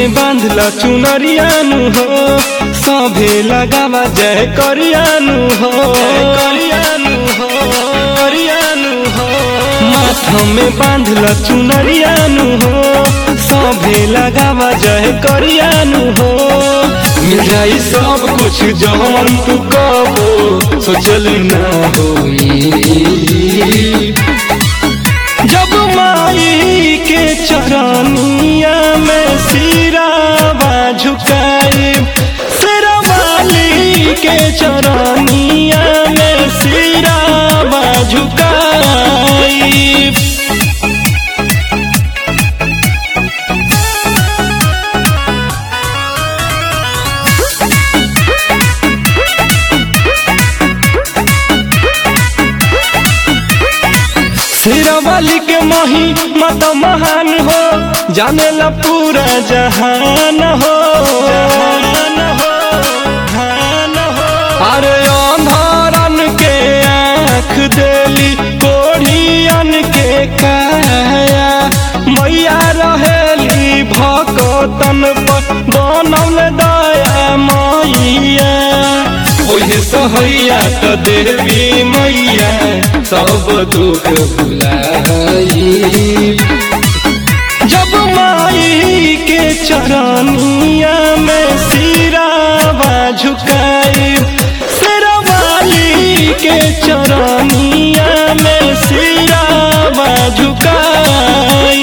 में बांधल चुनरियानु हो सभे लगावा जय करियानु हो करियानु हो करियानु हो माथा में बांधल चुनरियानु हो सभे लगावा जय करियानु हो मिल जाई सब कुछ जवन तू कबो सोचल ना होई जब माई के चरनिया में सिरावा झुकाए सिरवाली के चरनिया में सिरावा झुकाए शेरावाली के मही मत महान हो जाने ला पूरा जहान हो जहान हो जहान हो अरे अंधारन के आँख देली कोढ़ियन के काया मैया रहेली भगतन पर बनल दया मैया ओहे सहैया त देवी मैया सब दुख भुलाई जब माई के चरनिया में सिरावा झुकाए सिरवाली के चरनिया में सिरावा झुकाए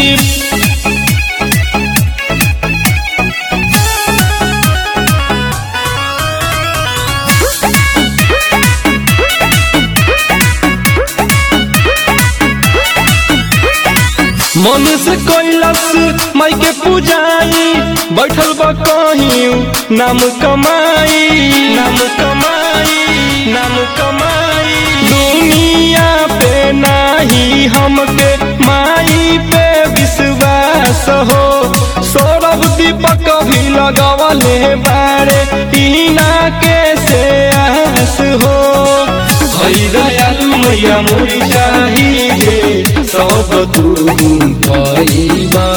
मनुष्य कैलस माई के पूजाई बैठल बा कहीं नाम कमाई नाम कमाई नाम कमाई दुनिया पे नाही हमके माई पे विश्वास हो सौरभ दीपक भी लगवले बारे इना के से आस हो हई दयालु मैया मोरी चाहिए सब तू पाइबा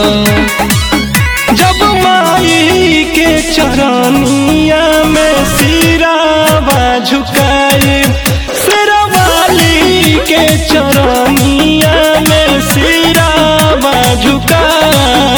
जब माई के चरनिया में सिरावा झुकाए सिरवाली के चरनिया में सिरावा झुकाए